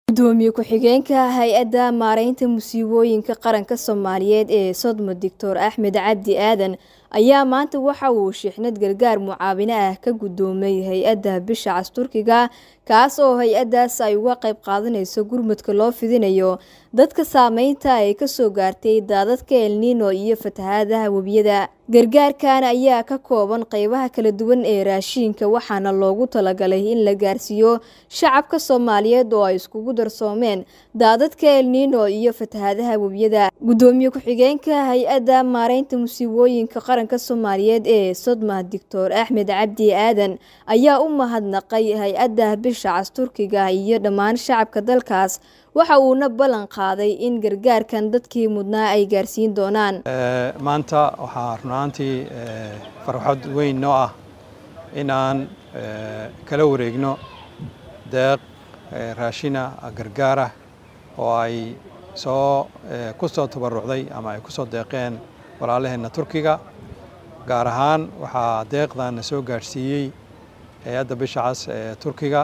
gudoomiye ku-xigeenka hay-adda maareynta musiibooyinka qaranka soomaaliyeed ee sodmo doctor axmed cabdi aadan ayaa maanta waxa uu shixnad gargaar mucaawino ah ka gudoomay hay-adda bisha cas turkiga kaas oo hay-addaas ay uga qayb qaadanayso gurmudka loo fidinayo dadka saameynta ay kasoo gaartay daadadka elnino iyo fatahaadaha webiyada gargaarkan ayaa ka kooban qeybaha kala duwan ee raashiinka waxaana loogu talagalay in la gaarsiiyo shacabka soomaaliyeed oo ay iskugu darsoomeen daadadka elnino iyo fatahaadaha webiyada gudoomiye ku-xigeenka hay-adda maareynta musiibooyinka qaranka soomaaliyeed ee sodma doctor axmed cabdi aadan ayaa u mahadnaqay hay-adda bisha cas turkiga iyo dhammaan shacabka dalkaas waxa uuna ballan qaaday in gargaarkan dadkii mudnaa ay gaarsiin doonaan maanta waxaa runaantii farxad weyn noo ah in aan kala wareegno deeq raashina gargaarah oo ay soo ku soo tabarucday ama ay ku soo deeqeen walaalaheenna turkiga gaar ahaan waxaa deeqdan soo gaadhsiiyey hay-adda bisha cas ee turkiga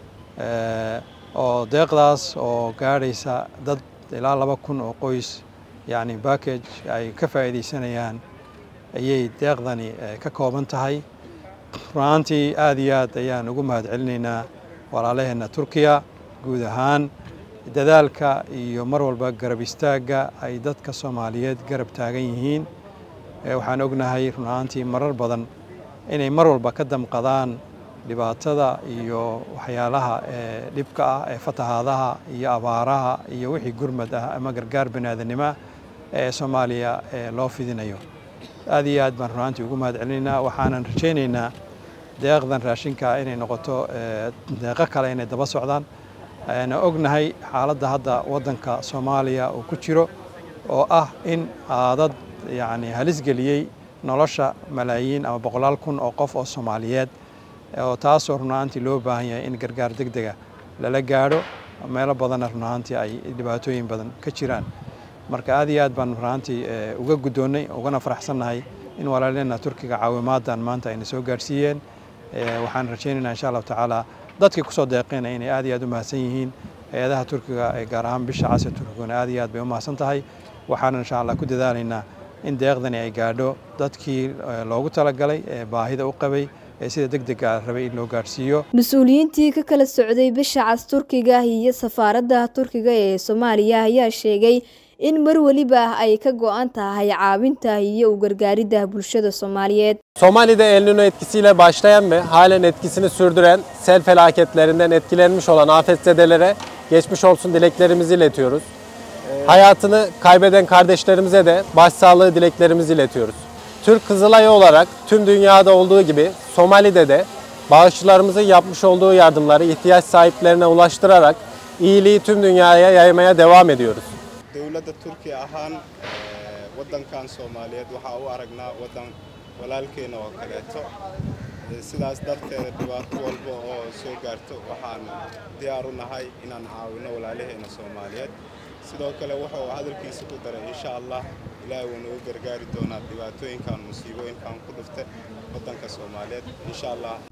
oo deeqdaas oo gaadhaysa dad ilaa laba kun oo qoys yacni backage ay ka faa'iidaysanayaan ayay deeqdani ka kooban tahay runaantii aad iyo aad ayaan ugu mahad celinaynaa walaalaheenna turkiya guud ahaan dadaalka iyo mar walba garab istaagga ay dadka soomaaliyeed garab taagan yihiin waxaan ognahay runaantii marar badan inay mar walba ka damqadaan dhibaatada iyo waxyaalaha ee dhibka ah ee fatahaadaha iyo abaaraha iyo wixii gurmad ah ama gargaar baniaadanimoah ee soomaaliya loo fidinayo aad iyo aad baan runaantii ugu mahad celinaynaa waxaanan rajaynaynaa deeqdan raashinka inay noqoto deeqo kale inay daba socdaan na ognahay xaaladda hadda waddanka soomaaliya uu ku jiro oo ah in aadad yacni halis geliyey nolosha malaayiin ama boqolaal kun oo qof oo soomaaliyeed oo taasoo runaantii loo baahan yahay in gargaar deg dega lala gaadho meelo badanna runaantii ay dhibaatooyin badan ka jiraan marka aad iyo aad baan runaantii uga guddoonnay ugana faraxsannahay in walaaleenna turkiga caawimaadan maanta ayna soo gaadhsiiyeen waxaan rajaynaynaa insha allahu tacaala dadkii kusoo deeqeen inay aad iyo aad u mahadsan yihiin hay-adaha turkiga ee gaar ahaan bisha cas ee turkiguna aad iyo aad bay u mahadsan tahay waxaana insha allah ku dadaalaynaa in deeqdani ay gaadho dadkii loogu talagalay ee baahida u qabay ee sida deg dega rabay in loo gaadhsiiyo mas-uuliyiintii ka kala socday bisha cas turkiga iyo safaaradda turkiga ee soomaaliya ayaa sheegay in mar weliba ay ka go-an tahay caawinta iyo u gargaaridda bulshada soomaaliyeed Somali'de El Niño etkisiyle başlayan ve halen etkisini sürdüren sel felaketlerinden etkilenmiş olan afetzedelere geçmiş olsun dileklerimizi iletiyoruz. Hayatını kaybeden kardeşlerimize de başsağlığı dileklerimizi iletiyoruz. Türk Kızılayı olarak tüm dünyada olduğu gibi Somali'de de bağışçılarımızın yapmış olduğu yardımları ihtiyaç sahiplerine ulaştırarak iyiliği tüm dünyaya yaymaya devam ediyoruz. dowladda turkiya ahaan waddankan soomaaliyeed waxaa u aragnaa waddan walaalkeena oo kaleeto sidaas darteeda dhibaato walba oo soo gaarto waxaan diyaar u nahay inaan caawino walaalaheena soomaaliyeed sidoo kale wuxuu hadalkiisa ku daray insha allah ilaahay wuu nagu gargaari doonaa dhibaatooyinkan musiibooyinkan ku dhufta waddanka soomaaliyeed insha allah